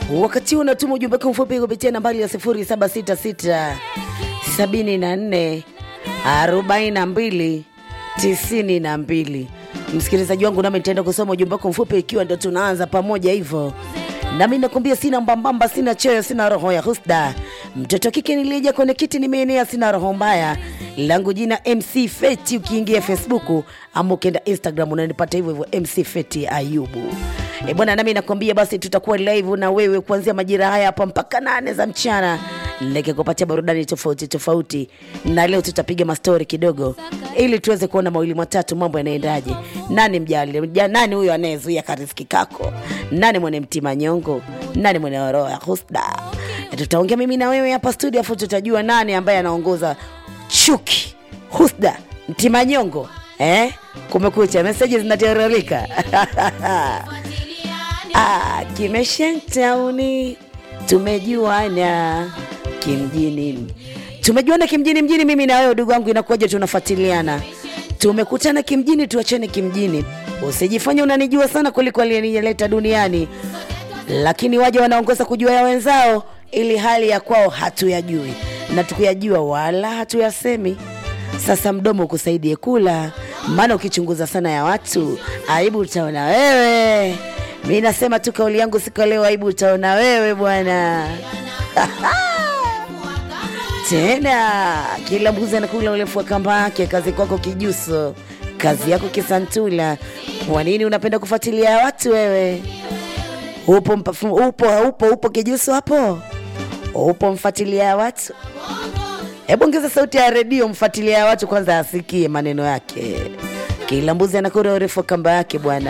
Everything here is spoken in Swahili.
Wakati huu unatuma ujumbe wako mfupi kupitia nambari ya 0766 74 42 92. Msikilizaji wangu, nami nitaenda kusoma ujumbe wako mfupi ikiwa ndo tunaanza pamoja hivyo. Nami nakwambia sina mbambamba, sina choyo, sina roho ya husda. Mtoto kike nilija kwenye kiti, nimeenea, sina roho mbaya. Langu jina MC Feti, ukiingia Facebook ama ukienda Instagram unanipata hivyo hivyo MC Feti Ayubu. E bwana, nami nakwambia basi tutakuwa live na wewe kuanzia majira haya hapa mpaka nane za mchana nikikupatia burudani tofauti tofauti, na leo tutapiga mastori kidogo ili tuweze kuona mawili matatu, mambo yanaendaje. Nani mjali mja, nani huyo anayezuia kariski kako? Nani mwenye mtima nyongo? Nani mwenye roho ya husda? Tutaongea mimi na wewe hapa studio, afu tutajua nani ambaye anaongoza chuki, husda, mtima nyongo. Eh, kumekucha, meseji zinatiririka Ah, kimeshentauni tumejuana kimjini, tumejuana kimjini mjini, mimi na wewe ndugu wangu, inakuwaje? Tunafuatiliana, tumekutana kimjini, tuachane kimjini. Usijifanye unanijua sana kuliko aliyenileta duniani, lakini waje wanaongoza kujua ya wenzao, ili hali ya kwao hatuyajui na tukuyajua wala hatuyasemi. Sasa mdomo ukusaidie kula, maana ukichunguza sana ya watu aibu utaona wewe. Mi nasema tu kauli yangu siku ya leo, aibu utaona wewe bwana. Tena kila mbuzi anakula urefu wa kamba yake. Kazi kwako kijuso, kazi yako kisantula. Kwa nini unapenda kufuatilia watu wewe? Upo mpafu, upo upo upo kijuso hapo, upo mfuatilia watu. Hebu ongeza sauti ya redio, mfuatilia watu kwanza asikie maneno yake. Kila mbuzi anakula urefu wa kamba yake bwana.